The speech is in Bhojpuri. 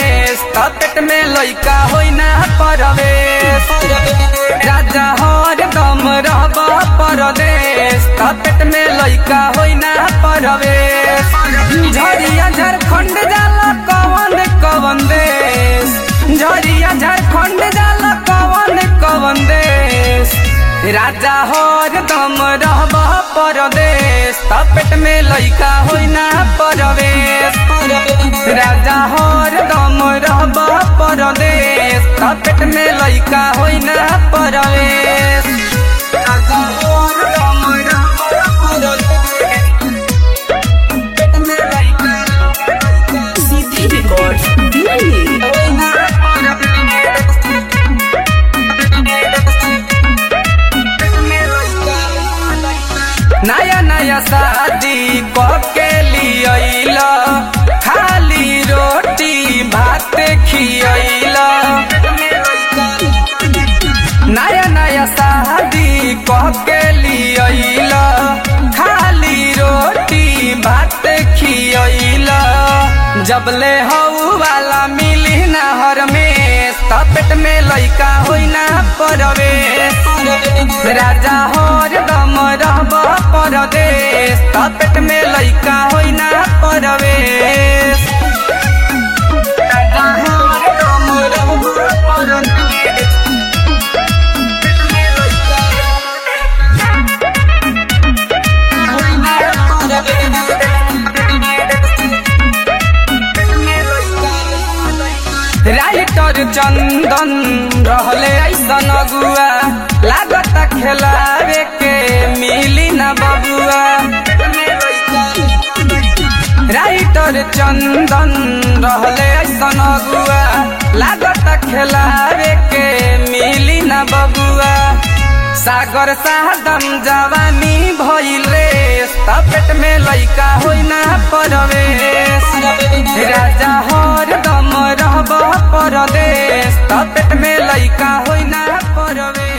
परवेश तपेट में लइका होई ना परवेश राजा हर दम रहब परदेश तपेट में लइका होई ना परवेश झरिया झारखंड जाला कवन कवन देश झरिया झारखंड जाला कवन कवन देश राजा हर दम रहब परदेश तपेट में लइका होई ना परवेश राजा हर दम रहब परदेश तपेट में लइका होई ना परवेश राजा हर दम रहब परदेश, तपेट में लइका सीधी रिकॉर्ड दिल्ली होई ना परवेश। नया नया शादी के लियल खाली रोटी भात खियल नया नया शादी के लियल खाली रोटी भात खियल जबले हऊ वाला मिली नहर में तपेट में लइका होई ना परवेश राजा हर दम रहब परदेश तपेट में लइका होई ना परवेश राजा हर दम रहब परदेश राइटर चंदन रहले ऐसन अगुआ लागत खेलावे के मिली न बबुआ राइटर चंदन रहले ऐसन अगुआ लागत खेलावे के मिली न बबुआ सागर साहदम जवानी भइले तपेट में लइका होई ना परवेश राजा हर दम रहब परदेश तपेट में लइका होई ना परवेश